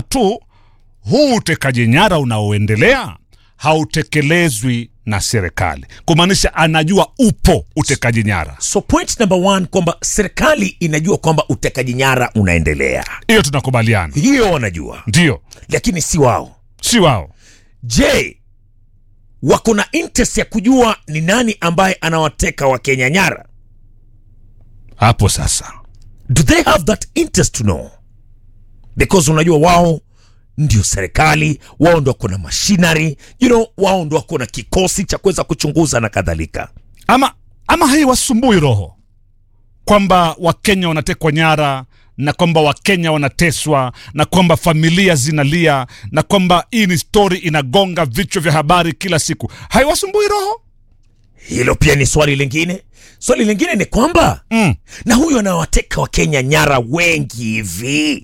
tu huu utekaji nyara unaoendelea hautekelezwi na serikali, kumaanisha anajua upo utekaji nyara. so point number one kwamba serikali inajua kwamba utekaji nyara unaendelea Hiyo tunakubaliana, hiyo wanajua ndio, lakini si wao si wao. je wako na interest ya kujua ni nani ambaye anawateka wakenya nyara Hapo sasa do they have that interest to know because unajua wao ndio serikali wao ndo wako na machinery you know, wao ndo wako na kikosi cha kuweza kuchunguza na kadhalika ama, ama haiwasumbui roho kwamba Wakenya wanatekwa nyara na kwamba Wakenya wanateswa na kwamba familia zinalia na kwamba hii ni stori inagonga vichwa vya habari kila siku, haiwasumbui roho? hilo pia ni swali lingine swali lingine ni kwamba Mm. na huyu anawateka wakenya nyara wengi hivi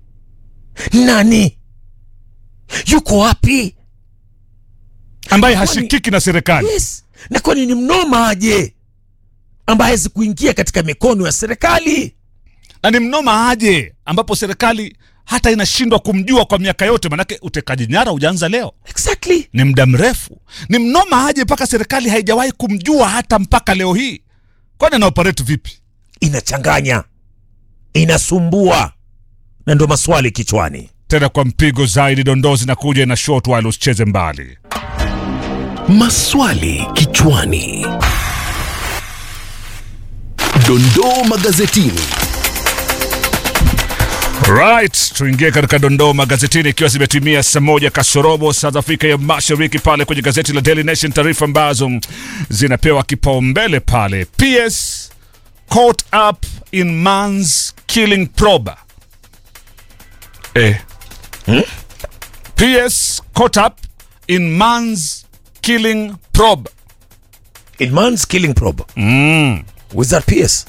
nani yuko wapi ambaye Kwani- hashikiki na serikali. yes na kwani ni mnoma aje ambaye hawezi kuingia katika mikono ya serikali na ni mnoma aje ambapo serikali hata inashindwa kumjua kwa miaka yote, manake utekaji nyara hujaanza leo, exactly ni muda mrefu. Ni mnoma aje mpaka serikali haijawahi kumjua hata mpaka leo hii. Kwani ana operate vipi? inachanganya inasumbua na ndo maswali kichwani Tena kwa mpigo zaidi, dondoo zinakuja na short while usicheze mbali. Maswali kichwani. Dondoo magazetini. Right, tuingie katika dondoo magazetini ikiwa zimetimia saa moja kasorobo saa za Afrika ya Mashariki, pale kwenye gazeti la Daily Nation, taarifa ambazo zinapewa kipaumbele pale. PS caught up in man's killing probe. Eh. PS caught up in man's killing probe. in man's killing probe Mm. with that PS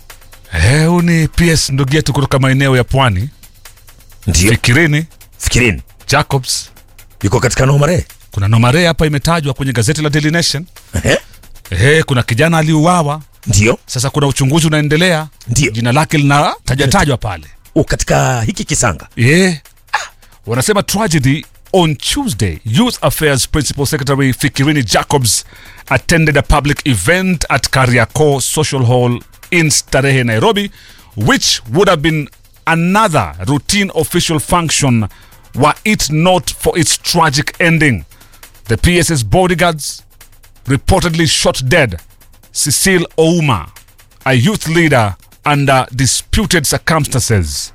Eh, huu ni PS ndugu yetu kutoka maeneo ya pwani. ndio Fikirini fikirini Jacobs. yuko katika nomare Kuna nomare hapa imetajwa kwenye gazeti la Daily Nation. Ehe, Ehe, kuna kijana aliuawa. ndio Sasa kuna uchunguzi unaendelea, Ndio. jina lake linatajwa pale. u katika hiki kisanga Yeah. Wanasema tragedy on Tuesday. Youth Affairs Principal Secretary Fikirini Jacobs attended a public event at Kariako Social Hall in Starehe, Nairobi, which would have been another routine official function were it not for its tragic ending. The PS's bodyguards reportedly shot dead Cecile Ouma, a youth leader under disputed circumstances.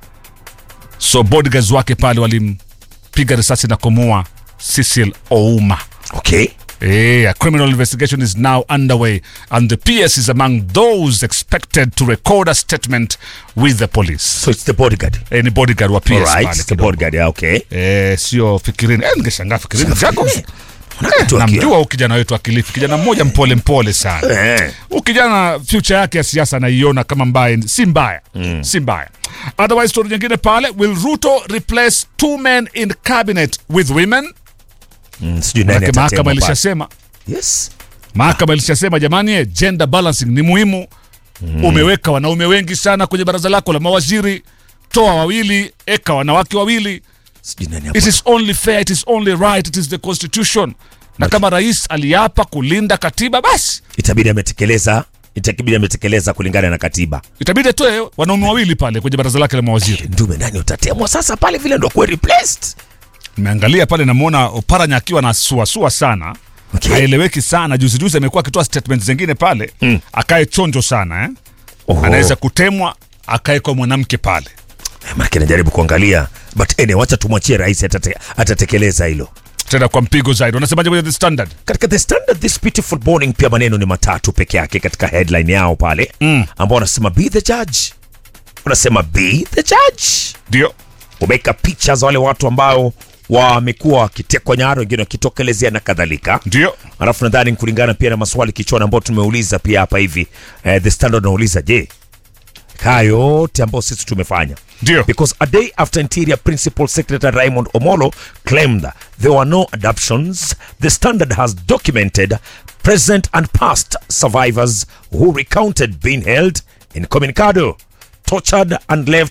So bodyguards wake pale walimpiga risasi na kumua Cecil Ouma. okay Eh, a criminal investigation is now underway and the PS is among those expected to record a statement with the police. so it's the bodyguard Eh, ni bodyguard wa PS Alright, pale it's the kidogo. bodyguard yeah, okay Eh, sio fikirini. Eh, ningeshangaa fikirini Jacobs. Eh, tu akiwa. namjua huyu kijana wetu akilifi, kijana mmoja mpole mpole sana. Eh, Huyu kijana future yake ya siasa anaiona kama mbaya, si mbaya mm. si mbaya. Otherwise, story nyingine pale, will Ruto replace two men in cabinet with women? mm, sijui nani Manake mahakama atatema pale. ilishasema yes mahakama ilishasema jamani, eh, gender balancing ni muhimu mm. Umeweka wanaume wengi sana kwenye baraza lako la mawaziri, toa wawili, eka wanawake wawili. sijui nani hapo It is only fair, it is only right, it is the constitution. Na kama rais aliapa kulinda katiba, basi itabidi ametekeleza itabidi ametekeleza kulingana na katiba itabidi atoe wanaume wawili pale kwenye baraza lake la mawaziri. ndume nani utatemwa sasa pale vile ndo kuwe replaced Nimeangalia pale, namwona Oparanya akiwa na suasua sana Okay. haeleweki sana. Juzi juzi amekuwa akitoa statement zingine pale mm. akae chonjo sana eh? Oho. anaweza kutemwa akae kwa mwanamke pale. Maana najaribu kuangalia but anyway, wacha tumwachie rais atate, atatekeleza hilo Tena kwa mpigo zaidi. Wanasemaje kwenye the standard? katika the standard this beautiful morning pia maneno ni matatu peke yake katika headline yao pale mm. ambao wanasema be the judge wanasema be the judge Ndio umeweka picha za wale watu ambao wamekuwa wakitekwa nyara wengine wakitokelezea na kadhalika ndio alafu nadhani kulingana pia na maswali kichwani ambayo tumeuliza pia hapa hivi eh, the standard unauliza je kaa yote ambayo sisi tumefanya ndio because a day after interior principal secretary raymond omolo claimed there were no adoptions the standard has documented present and past survivors who recounted being held incommunicado tortured and left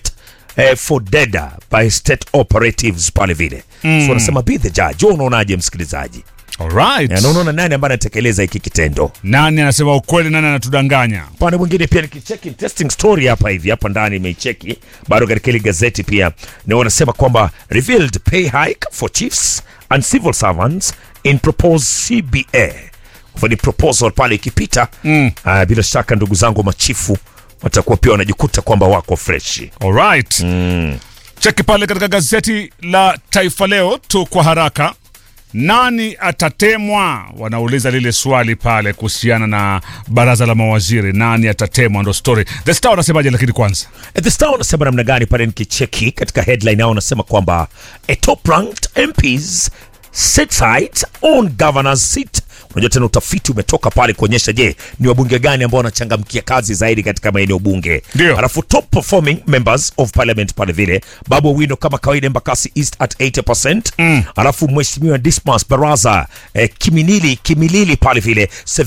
eh, for dead by state operatives pale vile mm. so wanasema be the judge wewe unaonaje msikilizaji Alright. na unaona nani ambaye anatekeleza hiki kitendo Nani anasema ukweli, nani anatudanganya? upande mwingine pia nikicheki interesting story hapa hivi hapa ndani imeicheki bado katika ile gazeti pia na wanasema kwamba revealed pay hike for chiefs and civil servants in proposed CBA kwa ni proposal pale ikipita mm. uh, bila shaka ndugu zangu machifu watakuwa pia wanajikuta kwamba wako freshi Alright. Mm. Cheki pale katika gazeti la Taifa Leo tu kwa haraka. Nani atatemwa? Wanauliza lile swali pale kuhusiana na baraza la mawaziri, nani atatemwa? Ndo story. The Star wanasemaje? Lakini kwanza At the Star wanasema namna gani pale nikicheki katika headline yao wanasema kwamba a top ranked MPs set sight on governor's seat. Unajua tena utafiti umetoka pale kuonyesha je, ni wabunge gani ambao wanachangamkia kazi zaidi katika maeneo bunge. Ndio. Alafu top performing members of parliament pale vile Babu Owino kama kawaida Embakasi East at 80%. Mm. Alafu mheshimiwa Dismas Baraza eh, Kiminili Kimilili pale vile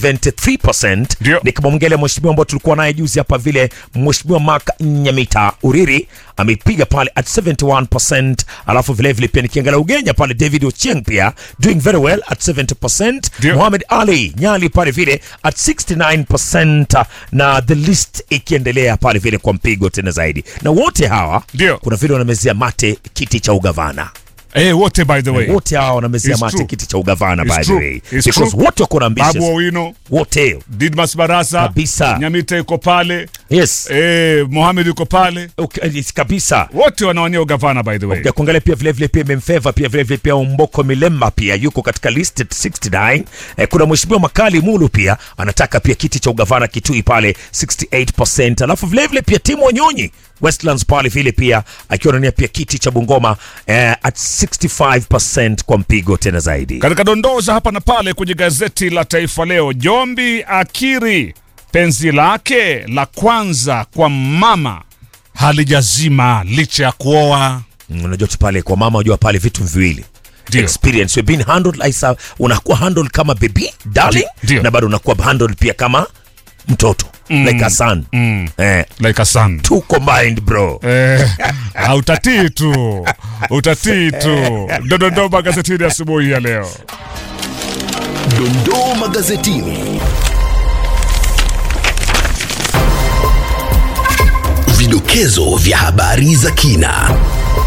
73%. Ndio. Nikamwongelea mheshimiwa ambao tulikuwa naye juzi hapa vile mheshimiwa Mark Nyamita Uriri amepiga pale at 71%. Alafu vile vile pia nikiangalia Ugenya pale David Ochieng pia doing very well at 70%. Ndio. Mohamed Ali Nyali pale vile at 69% na the list ikiendelea pale vile kwa mpigo tena zaidi. Na wote hawa Ndio. kuna vile wanamezea mate kiti cha ugavana. eh, wote by the way, Wote hawa wanamezea It's mate true. kiti cha ugavana It's by the true. way. It's Because true. wote wako na Babu ambitions. Owino, Wote. Didmas Barasa, Kabisa. Nyamita yuko pale, Yes. eh, Mohamed yuko pale, Okay, yes, kabisa. wote wanawania ugavana by the way. ya kuangalia pia vile vile pia imemfeva pia vile vile pia Umboko Milemba pia yuko katika list at 69. Eh, kuna mheshimiwa Makali Mulu pia anataka pia kiti cha ugavana Kitui pale 68%. Alafu vile vile pia Timu Wanyonyi Westlands pale vile pia akiwa anania pia kiti cha Bungoma eh, at 65% kwa mpigo tena zaidi. Katika dondoo za hapa na pale kwenye gazeti la Taifa Leo, Jombi akiri penzi lake la kwanza kwa mama halijazima licha ya kuoa. Mm, Unajua tu pale kwa mama, unajua pale vitu viwili Ndio. experience you've been handled like a, unakuwa handled kama baby darling Ndio. na bado unakuwa handled pia kama mtoto like a son Mm. eh, Like a son. two combined bro Eh, ah, utatii tu utatii tu. Dondoo magazetini asubuhi ya leo. Dondoo magazetini. Vidokezo vya habari za kina.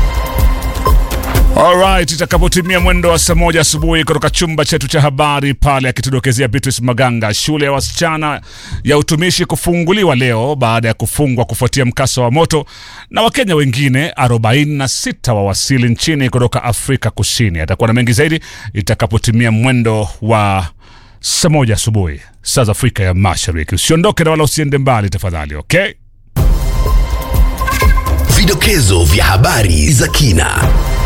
Alright, itakapotimia mwendo wa saa moja asubuhi kutoka chumba chetu cha habari pale, akitudokezea Beatrice Maganga, shule ya wasichana ya utumishi kufunguliwa leo baada ya kufungwa kufuatia mkasa wa moto, na Wakenya wengine 46 wawasili nchini kutoka Afrika Kusini. Atakuwa na mengi zaidi itakapotimia mwendo wa saa moja asubuhi saa za Afrika ya Mashariki. Usiondoke na wala usiende mbali tafadhali, okay? Vidokezo vya habari za kina.